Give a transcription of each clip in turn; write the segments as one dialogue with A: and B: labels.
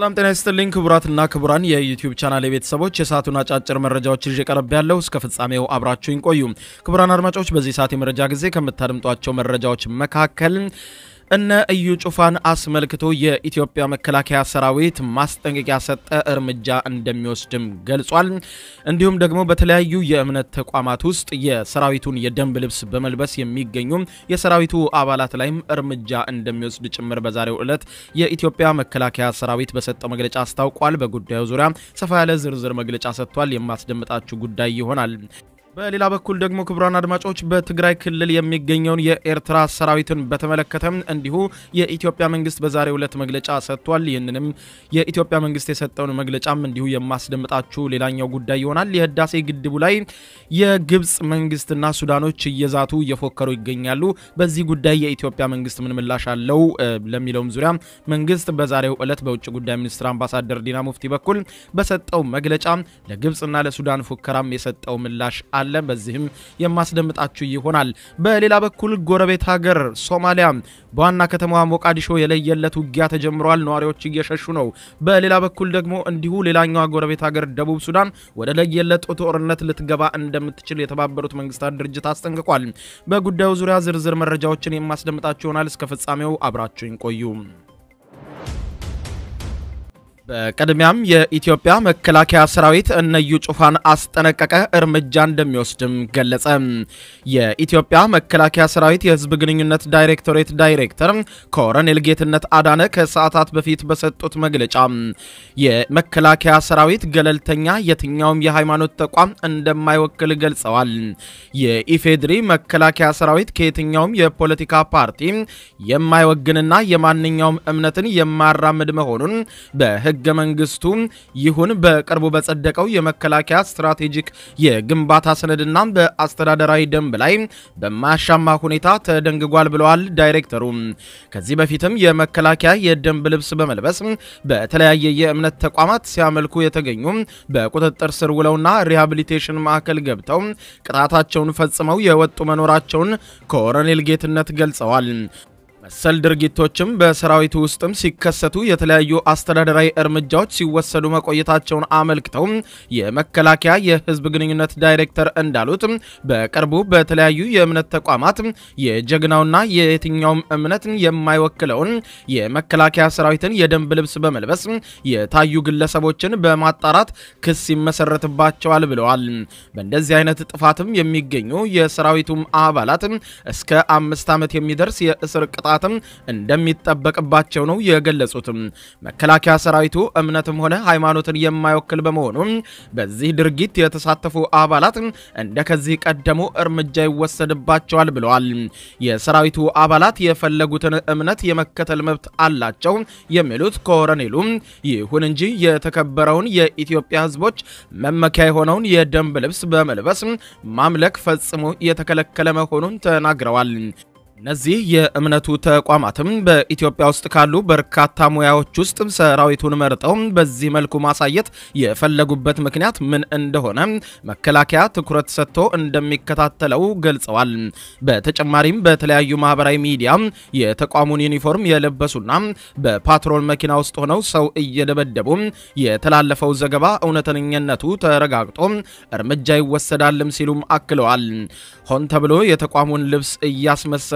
A: ሰላም ጤና ይስጥልኝ ክቡራትና ክቡራን የዩቲዩብ ቻናል ቤተሰቦች የሰዓቱን አጫጭር መረጃዎች ይዤ ቀረብ ያለው እስከ ፍጻሜው አብራችሁኝ ቆዩ። ክቡራን አድማጮች በዚህ ሰዓት የመረጃ ጊዜ ከምታደምጧቸው መረጃዎች መካከል እነ እዩ ጩፋን አስመልክቶ የኢትዮጵያ መከላከያ ሰራዊት ማስጠንቀቂያ ሰጠ፣ እርምጃ እንደሚወስድም ገልጿል። እንዲሁም ደግሞ በተለያዩ የእምነት ተቋማት ውስጥ የሰራዊቱን የደንብ ልብስ በመልበስ የሚገኙ የሰራዊቱ አባላት ላይም እርምጃ እንደሚወስድ ጭምር በዛሬው ዕለት የኢትዮጵያ መከላከያ ሰራዊት በሰጠው መግለጫ አስታውቋል። በጉዳዩ ዙሪያ ሰፋ ያለ ዝርዝር መግለጫ ሰጥቷል። የማስደምጣችሁ ጉዳይ ይሆናል። በሌላ በኩል ደግሞ ክቡራን አድማጮች በትግራይ ክልል የሚገኘውን የኤርትራ ሰራዊትን በተመለከተ እንዲሁ የኢትዮጵያ መንግስት በዛሬው ዕለት መግለጫ ሰጥቷል። ይህንንም የኢትዮጵያ መንግስት የሰጠውን መግለጫም እንዲሁ የማስደምጣችሁ ሌላኛው ጉዳይ ይሆናል። የህዳሴ ግድቡ ላይ የግብፅ መንግስትና ሱዳኖች እየዛቱ እየፎከሩ ይገኛሉ። በዚህ ጉዳይ የኢትዮጵያ መንግስት ምን ምላሽ አለው ለሚለውም ዙሪያ መንግስት በዛሬው ዕለት በውጭ ጉዳይ ሚኒስትር አምባሳደር ዲና ሙፍቲ በኩል በሰጠው መግለጫ ለግብፅና ለሱዳን ፉከራም የሰጠው ምላሽ አለ። በዚህም የማስደምጣችሁ ይሆናል። በሌላ በኩል ጎረቤት ሀገር ሶማሊያ በዋና ከተማዋ ሞቃዲሾ የለየለት ውጊያ ተጀምሯል። ነዋሪዎች እየሸሹ ነው። በሌላ በኩል ደግሞ እንዲሁ ሌላኛዋ ጎረቤት ሀገር ደቡብ ሱዳን ወደ ለየለት ጦርነት ልትገባ እንደምትችል የተባበሩት መንግስታት ድርጅት አስጠንቅቋል። በጉዳዩ ዙሪያ ዝርዝር መረጃዎችን የማስደምጣችሁ ይሆናል። እስከ ፍጻሜው አብራችሁኝ ቆዩ። በቅድሚያም የኢትዮጵያ መከላከያ ሰራዊት እነ እዩ ጩፋን አስጠነቀቀ፣ እርምጃ እንደሚወስድም ገለጸ። የኢትዮጵያ መከላከያ ሰራዊት የህዝብ ግንኙነት ዳይሬክቶሬት ዳይሬክተር ኮሎኔል ጌትነት አዳነ ከሰዓታት በፊት በሰጡት መግለጫ የመከላከያ ሰራዊት ገለልተኛ የትኛውም የሃይማኖት ተቋም እንደማይወክል ገልጸዋል። የኢፌድሪ መከላከያ ሰራዊት ከየትኛውም የፖለቲካ ፓርቲ የማይወግንና የማንኛውም እምነትን የማያራምድ መሆኑን በህ ህገ መንግስቱ ይሁን በቅርቡ በጸደቀው የመከላከያ ስትራቴጂክ የግንባታ ሰነድና በአስተዳደራዊ ደንብ ላይ በማያሻማ ሁኔታ ተደንግጓል ብለዋል ዳይሬክተሩ። ከዚህ በፊትም የመከላከያ የደንብ ልብስ በመልበስ በተለያየ የእምነት ተቋማት ሲያመልኩ የተገኙ በቁጥጥር ስር ውለውና ሪሃቢሊቴሽን ማዕከል ገብተው ቅጣታቸውን ፈጽመው የወጡ መኖራቸውን ኮሎኔል ጌትነት ገልጸዋል። መሰል ድርጊቶችም በሰራዊቱ ውስጥም ሲከሰቱ የተለያዩ አስተዳደራዊ እርምጃዎች ሲወሰዱ መቆየታቸውን አመልክተው የመከላከያ የህዝብ ግንኙነት ዳይሬክተር እንዳሉት በቅርቡ በተለያዩ የእምነት ተቋማት የጀግናውና የየትኛውም እምነት የማይወክለውን የመከላከያ ሰራዊትን የደንብ ልብስ በመልበስ የታዩ ግለሰቦችን በማጣራት ክስ ይመሰረትባቸዋል ብለዋል። በእንደዚህ አይነት ጥፋትም የሚገኙ የሰራዊቱም አባላት እስከ አምስት ዓመት የሚደርስ የእስር ቅጣት ማውጣትም እንደሚጠበቅባቸው ነው የገለጹትም። መከላከያ ሰራዊቱ እምነትም ሆነ ሃይማኖትን የማይወክል በመሆኑ በዚህ ድርጊት የተሳተፉ አባላት እንደ ከዚህ ቀደሙ እርምጃ ይወሰድባቸዋል ብለዋል። የሰራዊቱ አባላት የፈለጉትን እምነት የመከተል መብት አላቸው የሚሉት ኮሎኔሉ፣ ይሁን እንጂ የተከበረውን የኢትዮጵያ ሕዝቦች መመኪያ የሆነውን የደንብ ልብስ በመልበስ ማምለክ ፈጽሞ የተከለከለ መሆኑን ተናግረዋል። እነዚህ የእምነቱ ተቋማትም በኢትዮጵያ ውስጥ ካሉ በርካታ ሙያዎች ውስጥ ሰራዊቱን መርጠው በዚህ መልኩ ማሳየት የፈለጉበት ምክንያት ምን እንደሆነ መከላከያ ትኩረት ሰጥቶ እንደሚከታተለው ገልጸዋል። በተጨማሪም በተለያዩ ማህበራዊ ሚዲያ የተቋሙን ዩኒፎርም የለበሱና በፓትሮል መኪና ውስጥ ሆነው ሰው እየደበደቡ የተላለፈው ዘገባ እውነተኝነቱ ተረጋግጦ እርምጃ ይወሰዳልም ሲሉም አክለዋል። ሆን ተብሎ የተቋሙን ልብስ እያስመሰሉ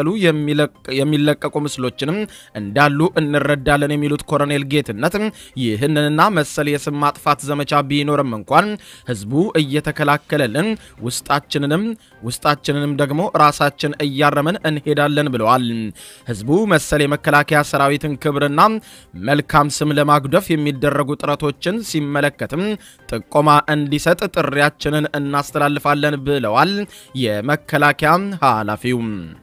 A: የሚለቀቁ ምስሎችንም እንዳሉ እንረዳለን የሚሉት ኮሎኔል ጌትነት ይህንንና መሰል የስም ማጥፋት ዘመቻ ቢኖርም እንኳን ህዝቡ እየተከላከለልን ውስጣችንንም ውስጣችንንም ደግሞ ራሳችን እያረመን እንሄዳለን ብለዋል። ህዝቡ መሰል የመከላከያ ሰራዊትን ክብርና መልካም ስም ለማጉደፍ የሚደረጉ ጥረቶችን ሲመለከትም ጥቆማ እንዲሰጥ ጥሪያችንን እናስተላልፋለን ብለዋል የመከላከያ ኃላፊው።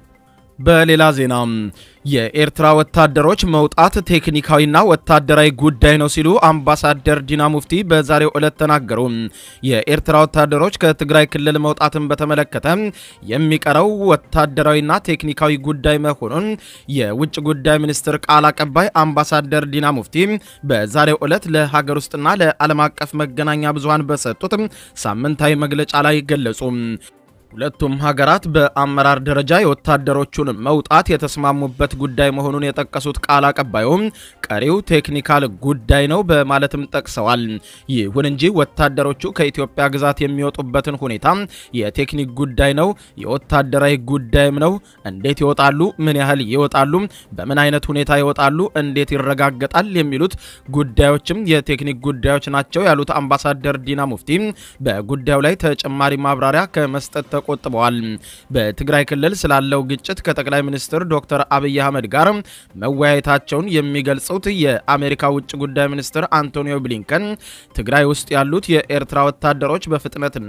A: በሌላ ዜና የኤርትራ ወታደሮች መውጣት ቴክኒካዊና ወታደራዊ ጉዳይ ነው ሲሉ አምባሳደር ዲና ሙፍቲ በዛሬው ዕለት ተናገሩ። የኤርትራ ወታደሮች ከትግራይ ክልል መውጣትን በተመለከተ የሚቀረው ወታደራዊና ቴክኒካዊ ጉዳይ መሆኑን የውጭ ጉዳይ ሚኒስትር ቃል አቀባይ አምባሳደር ዲና ሙፍቲ በዛሬው ዕለት ለሀገር ውስጥና ለዓለም አቀፍ መገናኛ ብዙሃን በሰጡት ሳምንታዊ መግለጫ ላይ ገለጹ። ሁለቱም ሀገራት በአመራር ደረጃ የወታደሮቹን መውጣት የተስማሙበት ጉዳይ መሆኑን የጠቀሱት ቃል አቀባዩም ቀሪው ቴክኒካል ጉዳይ ነው በማለትም ጠቅሰዋል። ይሁን እንጂ ወታደሮቹ ከኢትዮጵያ ግዛት የሚወጡበትን ሁኔታ የቴክኒክ ጉዳይ ነው፣ የወታደራዊ ጉዳይም ነው። እንዴት ይወጣሉ? ምን ያህል ይወጣሉ? በምን አይነት ሁኔታ ይወጣሉ? እንዴት ይረጋገጣል? የሚሉት ጉዳዮችም የቴክኒክ ጉዳዮች ናቸው ያሉት አምባሳደር ዲና ሙፍቲ በጉዳዩ ላይ ተጨማሪ ማብራሪያ ከመስጠት ተቆጥበዋል። በትግራይ ክልል ስላለው ግጭት ከጠቅላይ ሚኒስትር ዶክተር አብይ አህመድ ጋር መወያየታቸውን የሚገልጹት የአሜሪካ ውጭ ጉዳይ ሚኒስትር አንቶኒዮ ብሊንከን ትግራይ ውስጥ ያሉት የኤርትራ ወታደሮች በፍጥነትና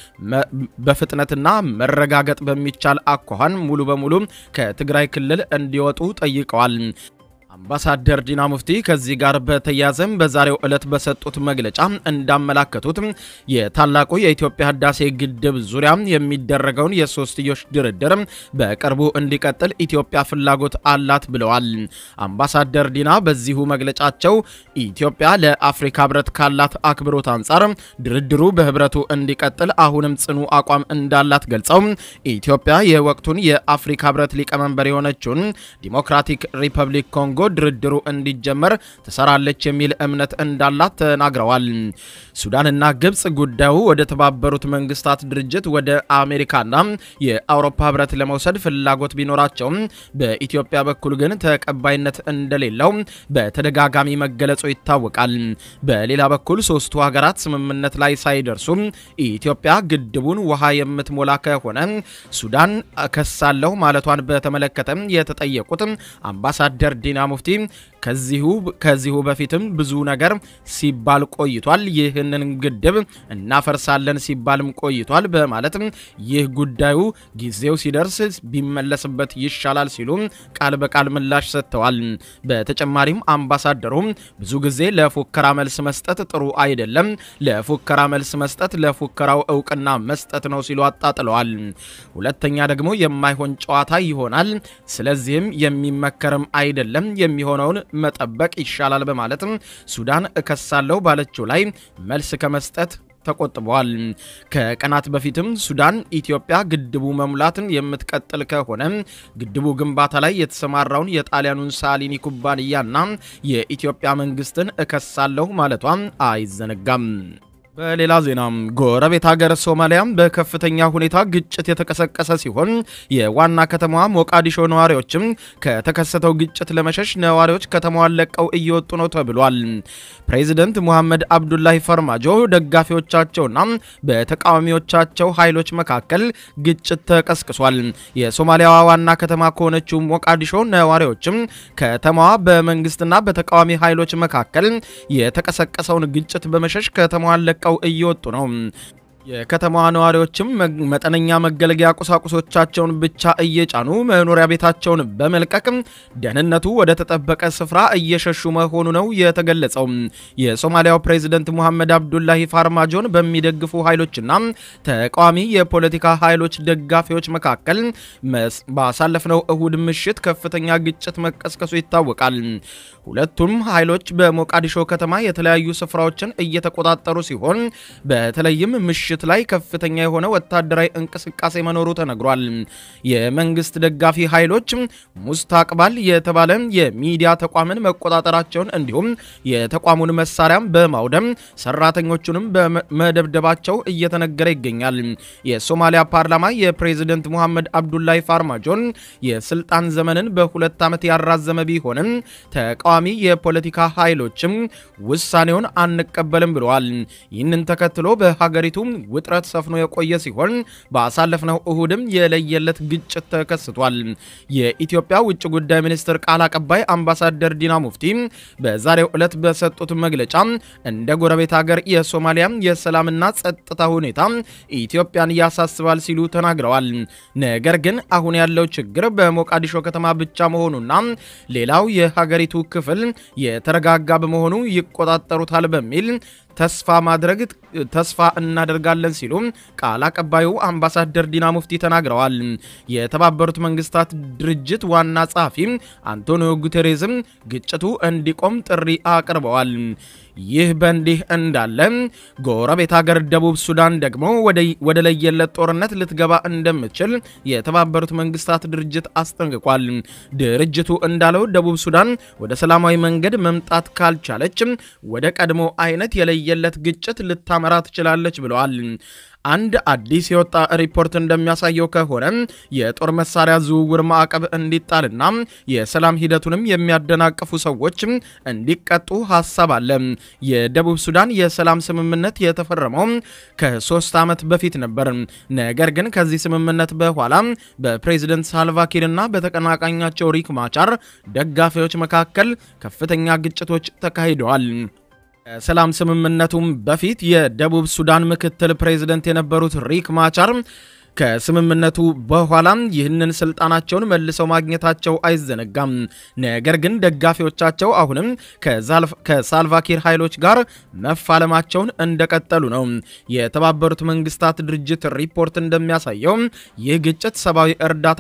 A: በፍጥነትና መረጋገጥ በሚቻል አኳኋን ሙሉ በሙሉ ከትግራይ ክልል እንዲወጡ ጠይቀዋል። አምባሳደር ዲና ሙፍቲ ከዚህ ጋር በተያያዘም በዛሬው ዕለት በሰጡት መግለጫ እንዳመላከቱት የታላቁ የኢትዮጵያ ህዳሴ ግድብ ዙሪያ የሚደረገውን የሶስትዮሽ ድርድር በቅርቡ እንዲቀጥል ኢትዮጵያ ፍላጎት አላት ብለዋል። አምባሳደር ዲና በዚሁ መግለጫቸው ኢትዮጵያ ለአፍሪካ ህብረት ካላት አክብሮት አንጻር ድርድሩ በህብረቱ እንዲቀጥል አሁንም ጽኑ አቋም እንዳላት ገልጸው ኢትዮጵያ የወቅቱን የአፍሪካ ህብረት ሊቀመንበር የሆነችውን ዲሞክራቲክ ሪፐብሊክ ኮንጎ ድርድሩ እንዲጀመር ትሰራለች የሚል እምነት እንዳላት ተናግረዋል። ሱዳንና ግብጽ ጉዳዩ ወደ ተባበሩት መንግስታት ድርጅት ወደ አሜሪካና የአውሮፓ ህብረት ለመውሰድ ፍላጎት ቢኖራቸውም በኢትዮጵያ በኩል ግን ተቀባይነት እንደሌለው በተደጋጋሚ መገለጹ ይታወቃል። በሌላ በኩል ሶስቱ ሀገራት ስምምነት ላይ ሳይደርሱ ኢትዮጵያ ግድቡን ውሃ የምትሞላ ከሆነ ሱዳን ከሳለሁ ማለቷን በተመለከተ የተጠየቁት አምባሳደር ዲና ሙፍቲ ከዚሁ ከዚሁ በፊትም ብዙ ነገር ሲባል ቆይቷል። ይህንን ግድብ እናፈርሳለን ሲባልም ቆይቷል በማለት ይህ ጉዳዩ ጊዜው ሲደርስ ቢመለስበት ይሻላል ሲሉ ቃል በቃል ምላሽ ሰጥተዋል። በተጨማሪም አምባሳደሩ ብዙ ጊዜ ለፉከራ መልስ መስጠት ጥሩ አይደለም፣ ለፉከራ መልስ መስጠት ለፉከራው እውቅና መስጠት ነው ሲሉ አጣጥለዋል። ሁለተኛ ደግሞ የማይሆን ጨዋታ ይሆናል፣ ስለዚህም የሚመከርም አይደለም የሚሆነውን መጠበቅ ይሻላል በማለትም ሱዳን እከሳለሁ ባለችው ላይ መልስ ከመስጠት ተቆጥበዋል። ከቀናት በፊትም ሱዳን ኢትዮጵያ ግድቡ መሙላትን የምትቀጥል ከሆነ ግድቡ ግንባታ ላይ የተሰማራውን የጣሊያኑን ሳሊኒ ኩባንያና የኢትዮጵያ መንግስትን እከሳለሁ ማለቷ አይዘነጋም። በሌላ ዜና ጎረቤት ሀገር ሶማሊያም በከፍተኛ ሁኔታ ግጭት የተቀሰቀሰ ሲሆን የዋና ከተማዋ ሞቃዲሾ ነዋሪዎችም ከተከሰተው ግጭት ለመሸሽ ነዋሪዎች ከተማዋን ለቀው እየወጡ ነው ተብሏል። ፕሬዚደንት ሙሐመድ አብዱላሂ ፈርማጆ ደጋፊዎቻቸውና በተቃዋሚዎቻቸው ኃይሎች መካከል ግጭት ተቀስቅሷል። የሶማሊያዋ ዋና ከተማ ከሆነችው ሞቃዲሾ ነዋሪዎችም ከተማዋ በመንግስትና በተቃዋሚ ኃይሎች መካከል የተቀሰቀሰውን ግጭት በመሸሽ ከተማዋን ለቀው እየወጡ ነው። የከተማዋ ነዋሪዎችም መጠነኛ መገልገያ ቁሳቁሶቻቸውን ብቻ እየጫኑ መኖሪያ ቤታቸውን በመልቀቅ ደህንነቱ ወደ ተጠበቀ ስፍራ እየሸሹ መሆኑ ነው የተገለጸው። የሶማሊያው ፕሬዚደንት ሙሐመድ አብዱላሂ ፋርማጆን በሚደግፉ ኃይሎችና ተቃዋሚ የፖለቲካ ኃይሎች ደጋፊዎች መካከል ባሳለፍነው እሁድ ምሽት ከፍተኛ ግጭት መቀስቀሱ ይታወቃል። ሁለቱም ኃይሎች በሞቃዲሾ ከተማ የተለያዩ ስፍራዎችን እየተቆጣጠሩ ሲሆን በተለይም ምሽት ላይ ከፍተኛ የሆነ ወታደራዊ እንቅስቃሴ መኖሩ ተነግሯል። የመንግስት ደጋፊ ኃይሎች ሙስታቅባል የተባለ የሚዲያ ተቋምን መቆጣጠራቸውን እንዲሁም የተቋሙን መሳሪያም በማውደም ሰራተኞቹንም በመደብደባቸው እየተነገረ ይገኛል። የሶማሊያ ፓርላማ የፕሬዝደንት ሙሐመድ አብዱላሂ ፋርማጆን የስልጣን ዘመንን በሁለት ዓመት ያራዘመ ቢሆንም ተቃዋሚ የፖለቲካ ኃይሎችም ውሳኔውን አንቀበልም ብለዋል። ይህንን ተከትሎ በሀገሪቱ ውጥረት ሰፍኖ የቆየ ሲሆን ባሳለፍነው እሁድም የለየለት ግጭት ተከስቷል። የኢትዮጵያ ውጭ ጉዳይ ሚኒስትር ቃል አቀባይ አምባሳደር ዲና ሙፍቲ በዛሬው ዕለት በሰጡት መግለጫ እንደ ጎረቤት ሀገር የሶማሊያ የሰላምና ጸጥታ ሁኔታ ኢትዮጵያን ያሳስባል ሲሉ ተናግረዋል። ነገር ግን አሁን ያለው ችግር በሞቃዲሾ ከተማ ብቻ መሆኑና ሌላው የሀገሪቱ ክፍል የተረጋጋ በመሆኑ ይቆጣጠሩታል በሚል ተስፋ ማድረግ ተስፋ እናደርጋለን ሲሉ ቃል አቀባዩ አምባሳደር ዲና ሙፍቲ ተናግረዋል። የተባበሩት መንግስታት ድርጅት ዋና ጸሐፊ አንቶኒዮ ጉቴሬዝም ግጭቱ እንዲቆም ጥሪ አቅርበዋል። ይህ በእንዲህ እንዳለ ጎረቤት ሀገር ደቡብ ሱዳን ደግሞ ወደ ለየለት ጦርነት ልትገባ እንደምትችል የተባበሩት መንግስታት ድርጅት አስጠንቅቋል። ድርጅቱ እንዳለው ደቡብ ሱዳን ወደ ሰላማዊ መንገድ መምጣት ካልቻለች ወደ ቀድሞ አይነት የለየለት ግጭት ልታመራ ትችላለች ብለዋል። አንድ አዲስ የወጣ ሪፖርት እንደሚያሳየው ከሆነ የጦር መሳሪያ ዝውውር ማዕቀብ እንዲጣልና የሰላም ሂደቱንም የሚያደናቅፉ ሰዎች እንዲቀጡ ሀሳብ አለ። የደቡብ ሱዳን የሰላም ስምምነት የተፈረመው ከሶስት ዓመት በፊት ነበር። ነገር ግን ከዚህ ስምምነት በኋላ በፕሬዝደንት ሳልቫኪርና በተቀናቃኛቸው ሪክ ማቻር ደጋፊዎች መካከል ከፍተኛ ግጭቶች ተካሂደዋል። ከሰላም ስምምነቱም በፊት የደቡብ ሱዳን ምክትል ፕሬዝደንት የነበሩት ሪክ ማቻር ከስምምነቱ በኋላም ይህንን ስልጣናቸውን መልሰው ማግኘታቸው አይዘነጋም። ነገር ግን ደጋፊዎቻቸው አሁንም ከሳልቫኪር ኃይሎች ጋር መፋለማቸውን እንደቀጠሉ ነው። የተባበሩት መንግስታት ድርጅት ሪፖርት እንደሚያሳየው ይህ ግጭት ሰብአዊ እርዳታ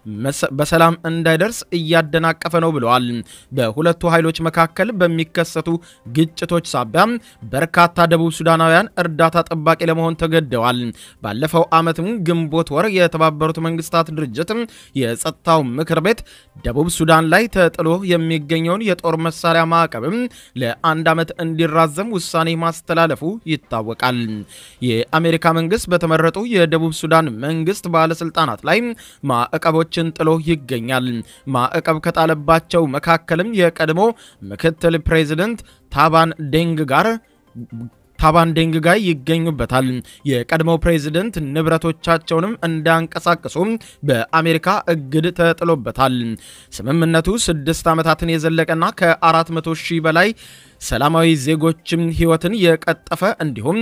A: በሰላም እንዳይደርስ እያደናቀፈ ነው ብለዋል። በሁለቱ ኃይሎች መካከል በሚከሰቱ ግጭቶች ሳቢያ በርካታ ደቡብ ሱዳናውያን እርዳታ ጠባቂ ለመሆን ተገደዋል። ባለፈው ዓመትም ግንቦት ወር የተባበሩት መንግስታት ድርጅት የጸጥታው ምክር ቤት ደቡብ ሱዳን ላይ ተጥሎ የሚገኘውን የጦር መሳሪያ ማዕቀብም ለአንድ ዓመት እንዲራዘም ውሳኔ ማስተላለፉ ይታወቃል። የአሜሪካ መንግስት በተመረጡ የደቡብ ሱዳን መንግስት ባለስልጣናት ላይ ማዕቀቦችን ጥሎ ይገኛል። ማዕቀብ ከጣለባቸው መካከልም የቀድሞ ምክትል ፕሬዚደንት ታባን ዴንግ ጋር ታባን ዴንግ ጋር ይገኙበታል። የቀድሞው ፕሬዝደንት ንብረቶቻቸውንም እንዳንቀሳቀሱ በአሜሪካ እግድ ተጥሎበታል። ስምምነቱ ስድስት ዓመታትን የዘለቀና ከ400 ሺህ በላይ ሰላማዊ ዜጎችም ህይወትን የቀጠፈ እንዲሁም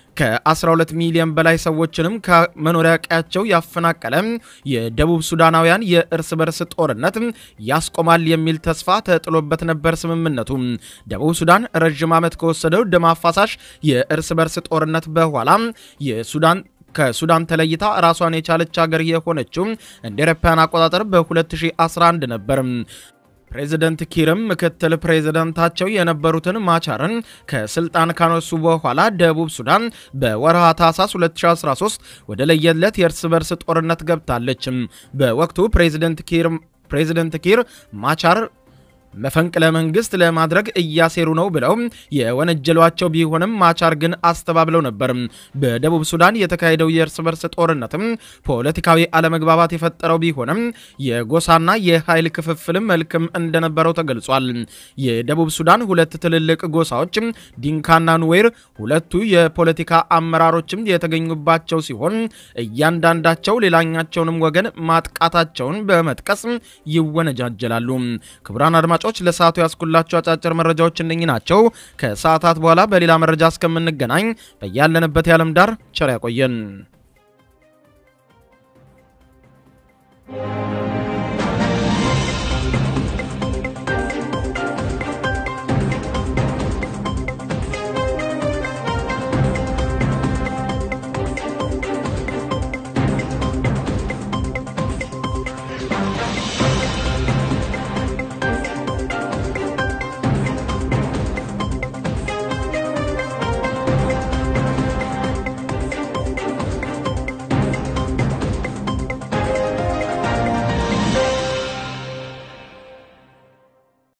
A: ከ12 ሚሊዮን በላይ ሰዎችንም ከመኖሪያ ቀያቸው ያፈናቀለ የደቡብ ሱዳናውያን የእርስ በርስ ጦርነት ያስቆማል የሚል ተስፋ ተጥሎበት ነበር። ስምምነቱ ደቡብ ሱዳን ረዥም ዓመት ከወሰደው ደም አፋሳሽ የእርስ በርስ ጦርነት በኋላ የሱዳን ከሱዳን ተለይታ ራሷን የቻለች ሀገር የሆነችው እንደ አውሮፓውያን አቆጣጠር በ2011 ነበር። ፕሬዚደንት ኪርም ምክትል ፕሬዚደንታቸው የነበሩትን ማቻርን ከስልጣን ካነሱ በኋላ ደቡብ ሱዳን በወርሃ ታህሳስ 2013 ወደ ለየለት የእርስ በርስ ጦርነት ገብታለች። በወቅቱ ፕሬዚደንት ኪር ፕሬዚደንት ኪር ማቻር መፈንቅለ መንግስት ለማድረግ እያሴሩ ነው ብለው የወነጀሏቸው ቢሆንም ማቻር ግን አስተባብለው ነበር። በደቡብ ሱዳን የተካሄደው የእርስ በርስ ጦርነትም ፖለቲካዊ አለመግባባት የፈጠረው ቢሆንም የጎሳና የኃይል ክፍፍልም መልክም እንደነበረው ተገልጿል። የደቡብ ሱዳን ሁለት ትልልቅ ጎሳዎች ዲንካና ኑዌር ሁለቱ የፖለቲካ አመራሮችም የተገኙባቸው ሲሆን እያንዳንዳቸው ሌላኛቸውንም ወገን ማጥቃታቸውን በመጥቀስ ይወነጃጀላሉ። ክቡራን አድማጮች ለሰዓቱ ያስኩላቸው አጫጭር መረጃዎች እነኚህ ናቸው። ከሰዓታት በኋላ በሌላ መረጃ እስከምንገናኝ በያለንበት የዓለም ዳር ቸር ያቆየን።